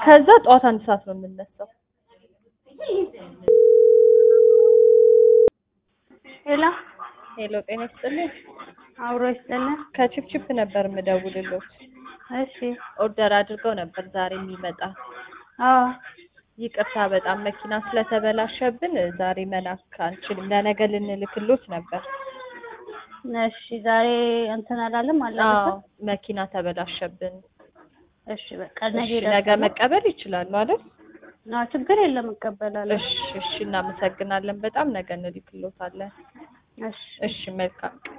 ከዛ ጠዋት አንድ ሰዓት ነው የምነሳው። ሄሎ ሄሎ ጤና ይስጥልኝ። አብሮ ይስጥልን። ከቺፕቺፕ ነበር የምደውልልዎት። እሺ ኦርደር አድርገው ነበር ዛሬ የሚመጣ አዎ ይቅርታ በጣም መኪና ስለተበላሸብን ዛሬ መላክ አንችልም። ለነገ ልንልክሎት ነበር። እሺ ዛሬ እንትን አላለም አዎ አላለፈም። መኪና ተበላሸብን። እሺ በቃ ነገ እሺ ነገ ይደርሳል። መቀበል ይችላሉ አይደል? አዎ ችግር የለም እቀበላለሁ። እሺ እሺ እናመሰግናለን በጣም ነገ እንልክሎታለን። እሺ እሺ መልካም